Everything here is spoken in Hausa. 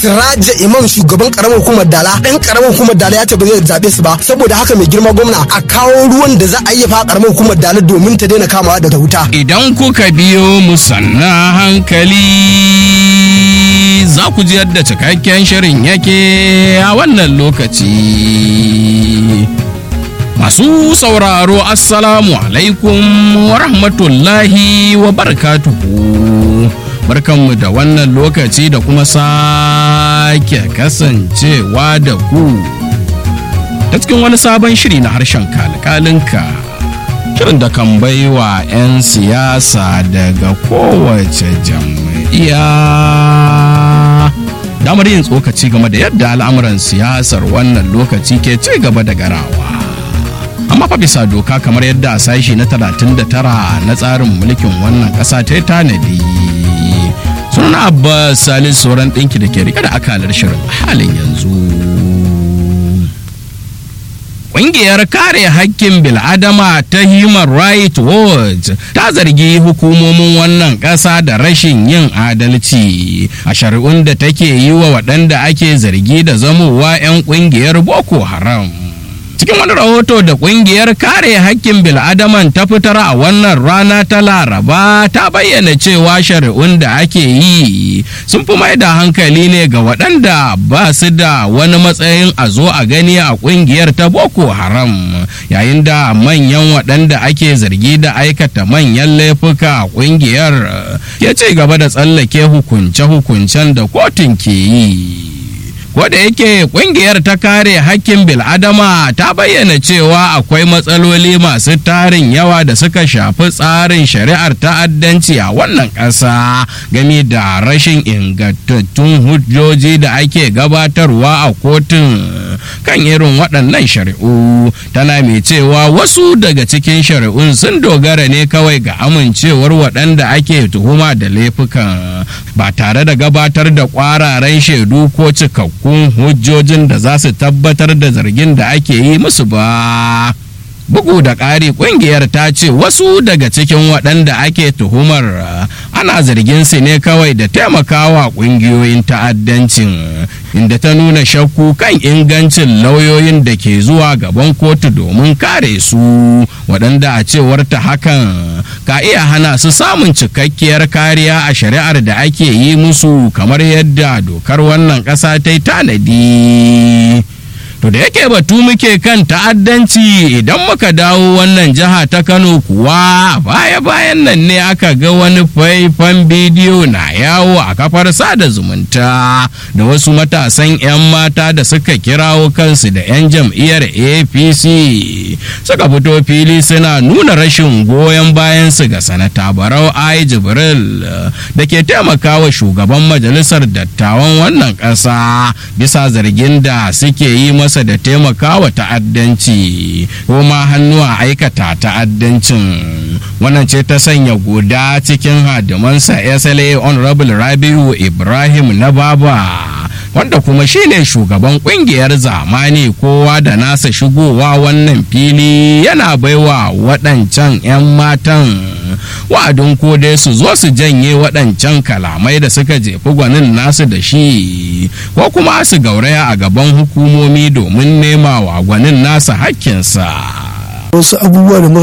Siraja Imam shugaban karamar hukumar Dala dan karamar hukumar Dala ya ce ba zai zabe su ba saboda haka mai girma gwamna a kawo ruwan da za a yi fa karamar hukumar Dala domin ta daina kamawa daga wuta Idan kuka biyo mu sanna hankali za ku ji yadda cikakken shirin yake a wannan lokaci. Masu sauraro Assalamu alaikum wa rahmatullahi wa barakatuhu. Barkanmu da wannan lokaci da kuma sake kasancewa da ku. Ta cikin wani sabon shiri na harshen kalkalinka. Shirin da kan baiwa 'yan siyasa daga kowace jam'iyya. Damar yin tsokaci game da yadda al'amuran siyasar wannan lokaci ke ci gaba da garawa. amma fa bisa doka kamar yadda a sashi na 39 na tsarin mulkin wannan ƙasa ta tanadi sunan abbas salis sauran ɗinki da ke rike da akalar shirin halin yanzu Ƙungiyar kare hakkin bil'adama ta Human Rights Watch ta zargi hukumomin wannan ƙasa da rashin yin adalci a shari'un da take yi wa waɗanda ake zargi da zamowa 'yan ƙungiyar Boko Haram. cikin wani rahoto da kungiyar kare hakkin bil'adaman ta fitar a wannan rana ta laraba ta bayyana cewa shari'un da ake yi sun fi mai da hankali ne ga waɗanda ba su da wani matsayin a zo a gani a kungiyar ta boko haram yayin da manyan waɗanda ake zargi da aikata manyan laifuka a kungiyar ya ce gaba da tsallake hukunce-hukuncen da kotun ke yi da yake kungiyar ta kare hakkin bil'adama ta bayyana cewa akwai matsaloli masu tarin yawa da suka shafi tsarin shari'ar ta'addanci a wannan ƙasa game da rashin ingantattun hujjoji da ake gabatarwa a kotun kan irin waɗannan shari'u tana mai cewa wasu daga cikin shari'un sun dogara ne kawai ga amincewar waɗanda ake tuhuma da laifukan ba tare da gabatar da ƙwararen shaidu ko cikakku cikakkun hujjojin da za su tabbatar da zargin da ake yi musu ba. Bugu da ƙari ƙungiyar ta ce wasu daga cikin waɗanda ake tuhumar ana zargin su ne kawai da taimakawa ƙungiyoyin ta'addancin inda ta nuna shakku kan ingancin lauyoyin da ke zuwa gaban kotu domin kare su waɗanda a cewar ta hakan ka iya hana su samun cikakkiyar kariya a shari'ar da ake yi musu kamar yadda dokar wannan ƙasa ta yi tanadi. To da yake batu muke kan ta'addanci idan muka dawo wannan jiha ta Kano kuwa baya-bayan nan ne aka ga wani faifan bidiyo na yawo a kafar sada zumunta da wasu matasan 'yan mata da suka kirawo kansu da 'yan jam'iyyar APC suka fito fili suna nuna rashin goyon bayansu ga sanata Barau Ai Jibril da ke taimakawa shugaban majalisar dattawan wannan ƙasa bisa zargin da suke yi masa masa da taimakawa ta'addanci ko ma hannu a aikata ta'addancin wannan ce ta sanya guda cikin hadimansa sla honorable rabiu ibrahim na baba wanda kuma shine shugaban kungiyar zamani kowa da nasa shigowa wannan fili yana baiwa waɗancan 'yan matan wa'adin ko dai su zo su janye waɗancan kalamai da suka jefi gwanin nasu da shi ko kuma su gauraya a gaban hukumomi domin nema wa gwanin nasa hakkinsa wasu abubuwa da